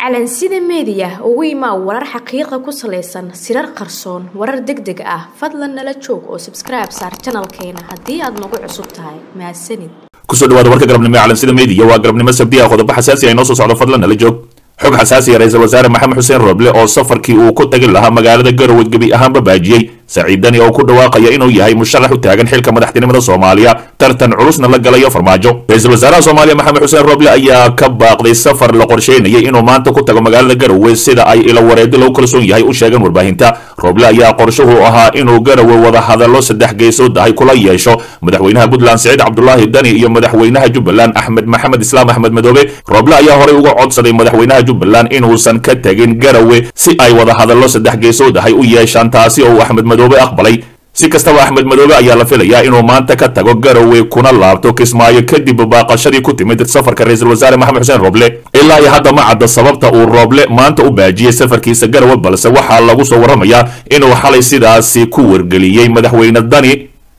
calansida meediya ugu imaa warar xaqiiqa ku salaysan sirar qarsoon warar deg deg ah fadlan nala joog oo sabskribe saar janalkeena haddii aad nagu cusub tahay mahadsanid kusoo dhawaada warka galabnimo ee calansida meediya waa galabnimo sabdi ah qodobo xasaasi ah inoo soo socdo fadlan nala joog xog xasaasiya ra-iisul wasaare maxamed xuseen rooble oo safarkii uu ku tagi lahaa magaalada garowe gebi ahaanba baajiyey saciidani oo ku dhawaaqaya inuu yahay musharax u taagan xilka madaxtinimada soomaaliya tartan culusna la galayo farmaajo ra-iisul wasaaraha soomaaliya maxamed xuseen rooble ayaa ka baaqday safar la qorsheynayay inuu maanta ku tago magaalada garowe sida ay ilo wareedi lagu kalsoon yahay u sheegeen warbaahinta rooble ayaa qorshuhu ahaa inuu garowe wada hadallo saddex geesood ahay kula yeesho madaxweynaha puntland siciid cabdulaahi dani iyo madaxweynaha jubbaland axmed maxamed islaam axmed madoobe rooble ayaa horey uga codsaday madaxweynaha jubbaland inuusan ka tegin garowe si ay wada hadallo saddex geesood ahay u yeeshaan taasi oo axmed madoobe aqbalay si kastaba axmed madoobe ayaa la filayaa inuu maanta ka tago garowe kuna laabto kismaayo kadib baaqashadii ku timid safarka ra-iisul wasaare maxamed xuseen rooble ilaa iyo hadda ma cadda sababta uu rooble maanta u baajiyey safarkiisa garowe balse waxaa lagu soo warramayaa inuu xalay sidaasi ku wargeliyey madaxweyne dani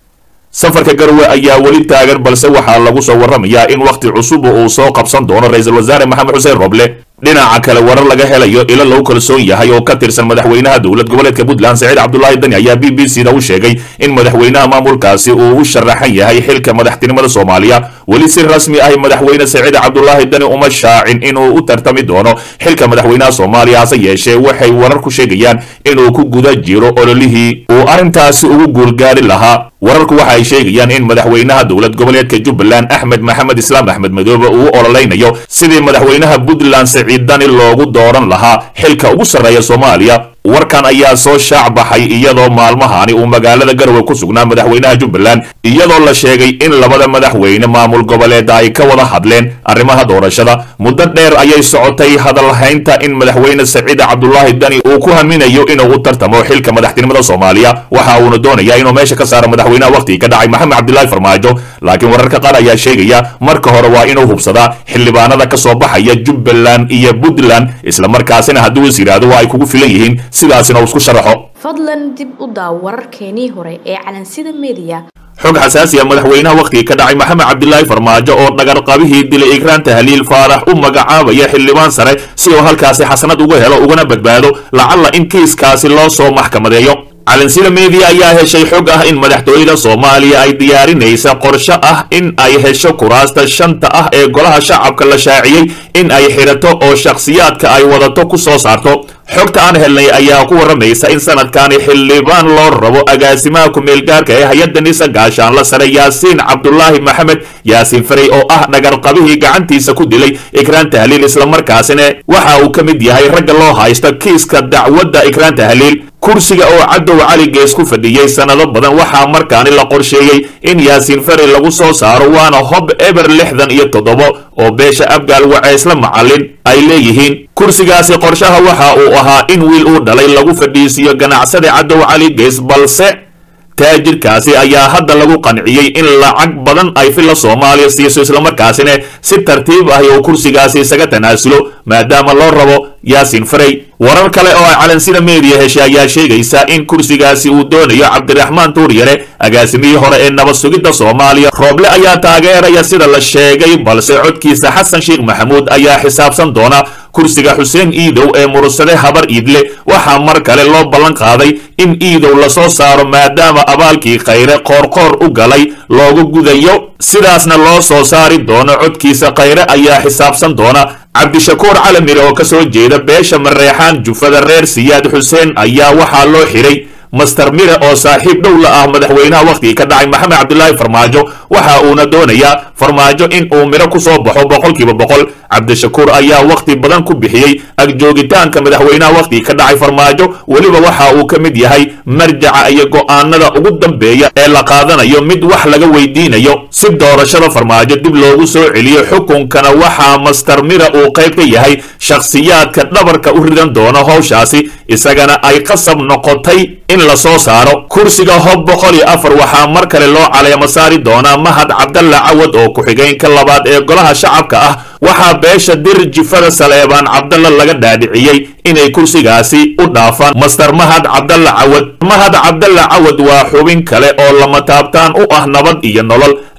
safarka garowe ayaa weli taagan balse waxaa lagu soo warramayaa in wakhti cusub uu soo qabsan doono ra-iisul wasaare maxamed xuseen rooble dhinaca kale warar laga helayo ilo lagu kalsoon yahay oo ka tirsan madaxweynaha dowlad goboleedka puntland saciid cabdulaahi dani ayaa b b c da u sheegay in madaxweynaha maamulkaasi uu u sharaxan yahay xilka madaxtinimada soomaaliya weli si rasmi ah madaxweyne saciid cabdulaahi dani uma shaacin inuu u tartami doono xilka madaxweynaha soomaaliya hase yeeshee waxay warar ku sheegayaan inuu ku guda jiro ololihii uu arrintaasi ugu guulgaari lahaa wararku waxa ay sheegayaan in madaxweynaha dowlad goboleedka jubbaland axmed maxamed islaam axmed madoobe uu ololeynayo sidii madaxweynaha puntland saciidani loogu dooran lahaa xilka ugu sarreeya soomaaliya warkan ayaa soo shaac baxay iyadoo maalmahani uu magaalada garowe ku sugnaa madaxweynaha jubbaland iyadoo la sheegay in labada madaxweyne maamul goboleeda ay ka wada hadleen arrimaha doorashada muddo dheer ayay socotay hadalhaynta in madaxweyne saciid cabdulaahi dani uu ku haminayo inuu u tartamo xilka madaxtinimada soomaaliya waxa uuna doonayaa inuu meesha ka saaro madaxweynaha wakhtigii ka dhacay maxamed cabdilaahi farmaajo laakiin wararka qaar ayaa sheegaya marka hore waa inuu hubsadaa xildhibaanada ka soo baxaya jubbaland iyo puntland islamarkaasina hadduu is yidhaahdo waa ay kugu filan yihiin sidaasina uu isku sharaxo fadlan dib u daaw wararkeenii hore ee calansida meediya xog xasaasi ah madaxweynaha wakhtigii ka dhacay maxamed cabdilaahi farmaajo oo dhagarqabihii dilay ikraan tahliil faarax u magacaabaya xildhibaan sare si uu halkaasi xasanad uga helo ugana badbaado lacalla in kiiskaasi loo soo maxkamadeeyo calansida meediya ayaa heshay xog ah in madaxtooyada soomaaliya ay diyaarinaysa qorsho ah in ay hesho kuraasta shanta ah ee golaha shacabka la shaaciyey in ay xidhato oo shakhsiyaadka ay wadato ku soo saarto xogta aan helnay ayaa ku warramaysa in sanadkani xildhibaan loo rabo agaasimaha ku-meelgaarka ee hay-adda nisa gaashaanla sare yaasiin cabdulaahi maxamed yaasiin farey oo ah dhagarqabihii gacantiisa ku dilay ikraan tahliil islamarkaasina waxa uu ka mid yahay ragga loo haysta kiiska dacwadda ikraan tahliil kursiga oo cadow cali gees ku fadhiyey sannado badan waxaa markaani la qorsheeyey in yaasiin farey lagu soo saaro waana hob eber lixdan iyo toddoba oo beesha abgaal waceysla macallin ay leeyihiin kursigaasi qorshaha waxa uu ahaa in wiil uu dhalay lagu fadhiisiiyo ganacsada cadow cali gees balse taajirkaasi ayaa hadda lagu qanciyey in lacag badan ay filla soomaaliya siiso islamarkaasina si tartiib ah uu kursigaasi isaga tanaasulo maadaama loo rabo yaasiin farey warar kale oo ay calansida meediya heshay ayaa sheegaysa in kursigaasi uu doonayo cabdiraxmaan tuuryare agaasimihii hore ee nabad sugidda soomaaliya rooble ayaa taageeraya sida la sheegay balse codkiisa xasan sheekh maxamuud ayaa xisaabsan doona kursiga xuseen iidow ee murursade habar iidle waxaa mar kale loo ballan qaaday in iidow lasoo saaro maadaama abaalkii khayre qoorqoor u galay loogu gudayo sidaasna loo soo saari doono codkiisa khayre ayaa xisaabsan doona cabdishakuur calamire oo ka soo jeeda beesha mareexaan jufada reer siyaad xuseen ayaa waxaa loo xiray master mire oo saaxiib dhow la ah madaxweynaha wakhtigii ka dhacay maxamed cabdilaahi farmaajo waxa uuna doonayaa farmaajo in uu miro ku soo baxo boqolkiiba boqol cabdishakuur ayaa wakhti badan ku bixiyey agjoogitaanka madaxweynaha wakhtigii ka dhacay farmaajo weliba waxa uu ka mid yahay marjaca iyo go'aanada ugu dambeeya ee la qaadanayo mid wax laga weydiinayo si doorashada farmaajo dib loogu soo celiyo xukunkana waxaa master mira uu qayb ka yahay shakhsiyaadka dhabarka u ridan doono howshaasi isagana ay qasab noqotay in la soo saaro kursiga hob boqol iyo afar waxaa mar kale loo caleemo saari doonaa mahad cabdalla cawad oo ku-xigeenka labaad ee golaha shacabka ah waxaa beesha dir jifada saleebaan cabdalla laga dhaadhiciyey inay kursigaasi u dhaafaan master mahad cabdalla cawad mahad cabdalla cawad waa xubin kale oo lama taabtaan u ah nabad iyo nolol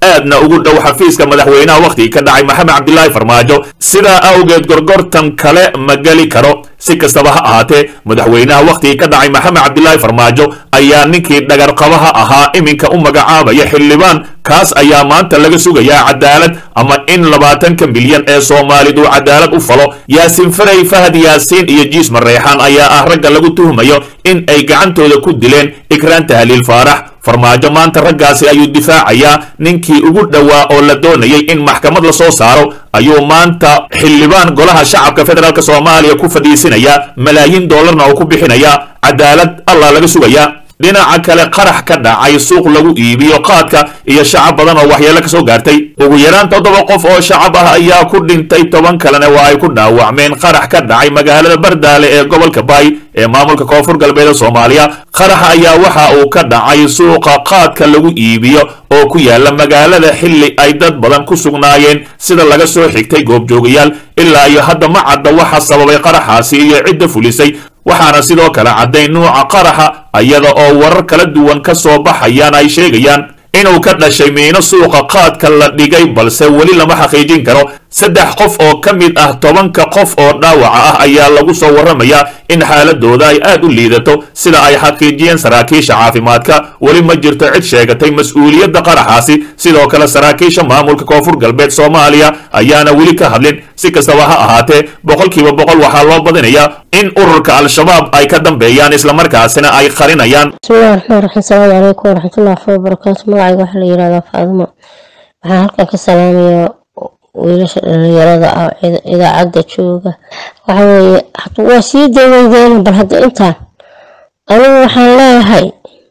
aadna ugu dhow xafiiska madaxweynaha wakhtigii ka dhacay maxamed cabdilaahi farmaajo sidaa awgeed gorgortan kale ma geli karo si kastaba ha ahaatee madaxweynaha wakhtigii ka dhacay maxamed cabdilaahi farmaajo ayaa ninkii dhagarqabaha ahaa iminka u magacaabaya xildhibaan kaas ayaa maanta laga sugayaa cadaalad ama in labaatanka milyan ee soomaalidu cadaalad u falo yaasiin faray fahad yaasiin iyo jiis mareexaan ayaa ah ragga lagu tuhmayo in ay gacantooda ku dileen ikraan tahliil faarax farmaajo maanta raggaasi ayuu difaacayaa ninkii ugu dhowaa oo la doonayay in maxkamad la soo saaro ayuu maanta xildhibaan golaha shacabka federaalk soomaaliya ku fadhiisinayaa malaayiin doolarna uu ku bixinayaa cadaalad allah laga sugayaa dhinaca kale qarax ka dhacay suuq lagu iibiyo qaadka iyo shacab badan oo waxyeelo ka soo gaartay ugu yaraan toddoba qof oo shacab ah ayaa ku dhintay toban kalena waa ay ku dhaawacmeen qarax ka dhacay magaalada bardaale ee gobolka baay ee maamulka koonfur galbeed soomaaliya qaraxa ayaa waxa uu ka dhacay suuqa qaadka lagu iibiyo oo ku yaala magaalada xilli ay dad badan ku sugnaayeen sida laga soo xigtay goobjoogayaal ilaa iyo hadda ma cadda waxa sababay qaraxaasi iyo cidda fulisay waxaana sidoo kale caddayn nuuca qaraxa iyada oo warar kala duwan ka soo baxayaan ay sheegayaan inuu ka dhashay miino suuqa qaadka la dhigay balse weli lama xaqiijin karo saddex qof oo ka mid ah tobanka qof oo dhaawaca ah ayaa lagu soo warramayaa in xaaladooda ay aad u liidato sida ay xaqiijiyeen saraakiisha caafimaadka weli ma jirto cid sheegatay mas-uuliyadda qaraxaasi sidoo kale saraakiisha maamulka koonfur galbeed soomaaliya ayaana weli ka hadlin si kastaba ha ahaatee boqolkiiba boqol waxaa loo badinayaa in ururka al-shabaab ay ka dambeeyaan islamarkaasina ay qarinayaan bismillahi raxmaan raxiim salaamu calaykum waraxmatullahi wabarakaatu magacayga waxaa la yihahdaa faadimo waxaan halkan ka salaamayaa wiilasha dhalinyarada ah idaacadda jooga waxa weeye waa sii daweydeen bal hadda intaan anigu waxaan leeyahay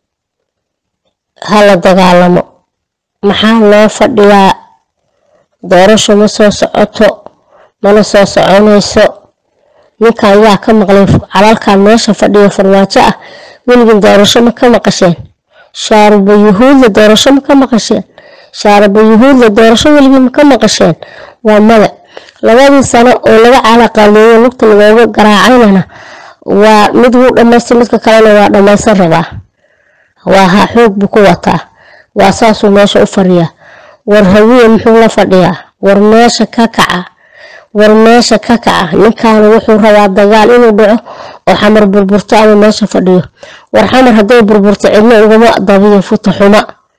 hala dagaalamo maxaa loo fadhiyaa doorasho ma soo socoto mana soo soconayso ninkan yaa ka maqlay calalkan meesha fadhiya farmaajo ah weligin doorasho ma ka maqasheen shaaruba yuhuudla doorasho ma ka maqasheen shaaruba yuhuudla doorasho weligin ma ka maqasheen waa mada labadii sano oo laga calaqaaleeyo lugta lagooga garaacaynana waa mid wuu dhamaystay midka kalena waa dhamaysan rabaa waa ha xoog buu ku wataa waa saasuu meesha u fadhiyaa war hawiye muxuu la fadhiyaa war meesha ka kaca war meesha ka kaca ninkaana wuxuu rabaa dagaal inuu dhaco oo xamar burburto ama meesha fadhiyo war xamar hadday burburto cidna ugama dabiyo futa xuma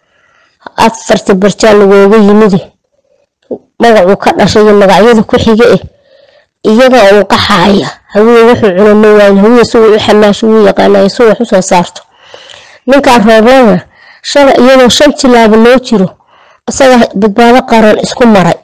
afarta barjaa lagooga yimidi magacuu ka dhashay iyo magacyada ku xiga eh iyaga uu qaxaaya hawiye wuxuu cuna ma waayin hawiye siwuu u xamaasho wuu yaqaanaya si wax usoo saarto ninkaan rooblana shala iyadoo shan tilaabo loo jiro isaga badbaado qaran isku maray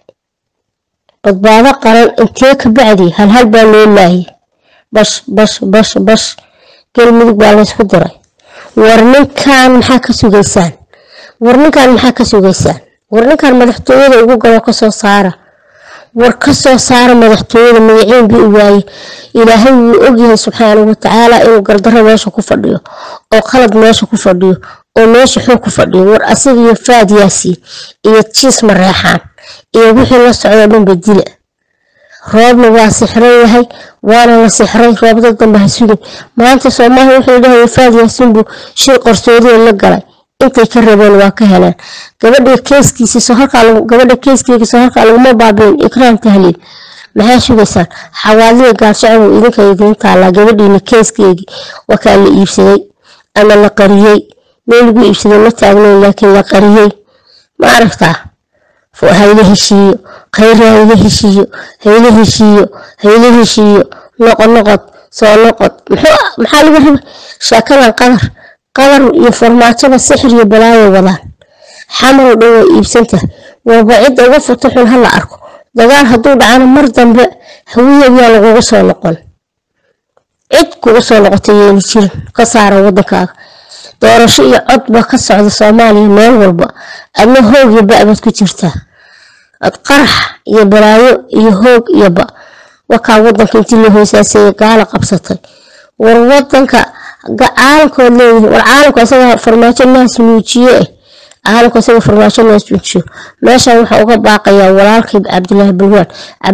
badbaado qaran intee ka bacdi halhal baa loo laayay bash bash bash bash galmudug baa laysku diray war ninkan maxaa ka sugaysaan war ninkan maxaa ka sugaysaan war ninkan madaxtooyada ugu galo kasoo saara war kasoo saara madaxtooyada magaciin bii u waaye ilaahay wuu ogyahay subxaanahu watacaala inuu gardaro meesha ku fadhiyo oo qalad meesha ku fadhiyo oo meesha xoog ku fadhiyo war asaga iyo faad yaasiin iyo jiis mareexaan iyo wixii la socdo dhanba dila roobna waa sixran yahay waana la sixray roobda dambe ha sugin maanta soomaaliya wuxuu dhahay faad yaasiin buu shir qarsoodiya la galay intay ka rabeen waa ka heleen gabadha keeskiisa soo halkaa gabadha keeskeega soo halkaa laguma baabiin ikraan tahliil maxaa sugaysaan xawaaliya gaarjacbu idinka idiin taallaa gabadhiina keeskeegii waa kaa la iibsaday ama la qariyey meel lagu iibsaday ma taagnayn laakiin la qariyey ma aragtaa hayla heshiiyo khayra hayla heshiiyo hayla heshiiyo hayla heshiiyo noqod noqod soo noqod maxaa laga raba sheekadan qadar qadar iyo farmaajada sixir iyo balaayo wadaan xamar oo dhan waa iibsanta waaba cidda uga futo xun hala arko dagaal hadduu dhacana mar dambe hawiyayaa lagugu soo noqon cid kugu soo noqotay yeeli jirin ka saara wadankaaga doorasho iyo codba ka socda soomaaliya meel walba adna hoog iyo ba-baad ku jirtaa ad qarax iyo balaayo iyo hoog iyo ba wakaa wadanka intii la hoosaaseeye gaala qabsatay war wadanka caalamkood leeyihin war caalamka isaga farmaajo naas nuujiye eh caalamka isaga farmaajo naas nuujiyo meeshan waxaa uga baaqayaa walaalkii cabdilaahi balwaan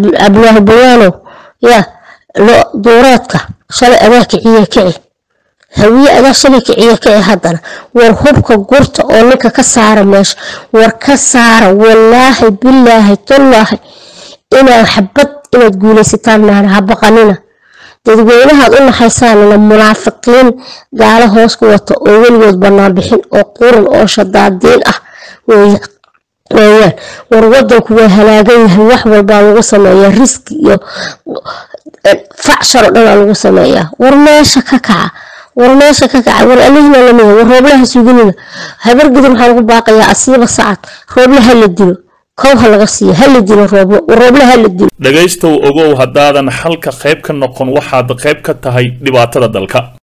cabdilaahi balwaanow yaa duureedka shalay adaa kiciye kici hawiye adaa shalay kiciya ka ee haddana war hubka gurta oo ninka ka saara meesha war ka saara walaahi bilaahi tallaahi inaad xabad inaad guulaysataan maana ha baqanina dadweynahaad u naxaysaanina munaafiqiin gaalo hoos ku wata oo weligood bannaan bixin oo qurun oo shadaadiin ah weeyaan war wadanku waa halaagan yahay wax walbaa lagu sameeyaa riski iyo facshar oo dhanaa lagu sameeyaa war meesha ka kaca war meesha ka kaca war alihina lamiya war rooblaha suginina habargudub maxaa lagu baaqayaa asiiba sacad roobla ha la dilo kow ha laga siiyo ha la dilo rooblo roobla ha la dilo dhegaystow ogow haddaadan xalka qayb ka noqon waxaad qayb ka tahay dhibaatada dalka